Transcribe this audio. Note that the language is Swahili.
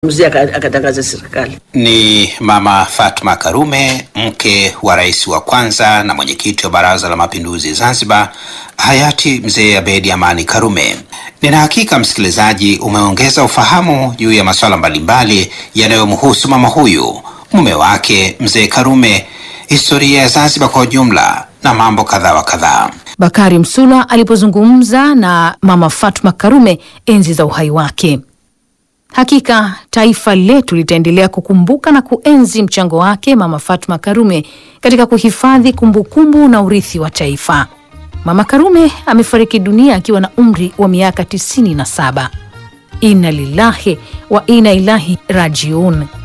mzee aka- akatangaza serikali. Ni Mama Fatma Karume, mke wa rais wa kwanza na mwenyekiti wa Baraza la Mapinduzi Zanzibar, hayati Mzee Abedi Amani Karume. Nina hakika msikilizaji, umeongeza ufahamu juu ya masuala mbalimbali yanayomhusu mama huyu, mume wake Mzee Karume, historia ya Zanzibar kwa ujumla na mambo kadhaa wa kadhaa. Bakari Msula alipozungumza na Mama Fatma Karume enzi za uhai wake. Hakika taifa letu litaendelea kukumbuka na kuenzi mchango wake Mama Fatma Karume katika kuhifadhi kumbukumbu na urithi wa taifa. Mama Karume amefariki dunia akiwa na umri wa miaka 97. Inna lillahi wa inna ilahi rajiun.